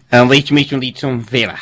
leitamente nditomvera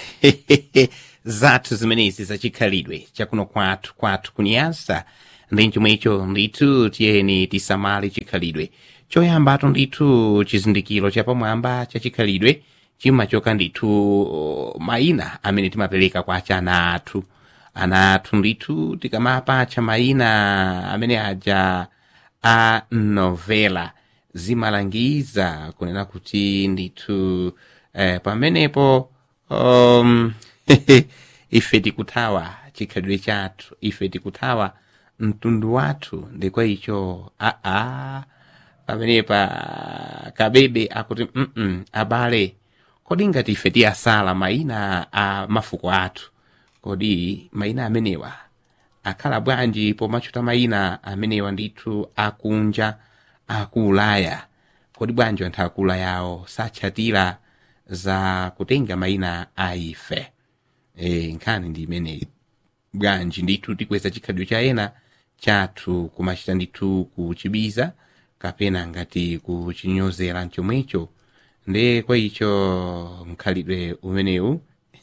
zathu zimenezi zachikhalidwe chakuno kwathu kwathu kuniyasa ndi chomwecho ndithu tiyeni tisamale chikhalidwe choyambatu ndithu chizindikiro chapamwamba cha chikhalidwe chimachoka ndithu mayina amene timapereka kwa ana athu ana athu ndithu tikamapatcha mayina amene aja a novela zimalangiza kunena kuti ndithu eh, pamenepo um, ife tikuthawa chikhalidwe chathu ife tikuthawa mtundu wathu ndikwa icho aa pamenepa kabebe akuti mm abale kodi ngati ife tiyasala mayina a mafuko athu kodi mayina amenewa akhala bwanji pomachuta mayina amenewa ndithu akunja aku ulaya kodi bwanji anthu aku ulayawo satchatira za kutenga mayina a ife e, nkhani ndi imeneyi bwanji ndithu tikweza chikhalidwe cha ena chathu kumachita ndithu kuchibiza kapena ngati kuchinyozera mchomwecho nde kwa icho mkhalidwe umenewu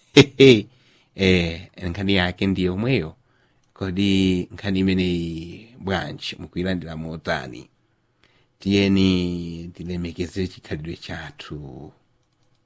e, nkhani yake ndiye omweyo kodi nkhani imeneyi bwanji mukuyilandira motani tiyeni tilemekezere chikhalidwe chathu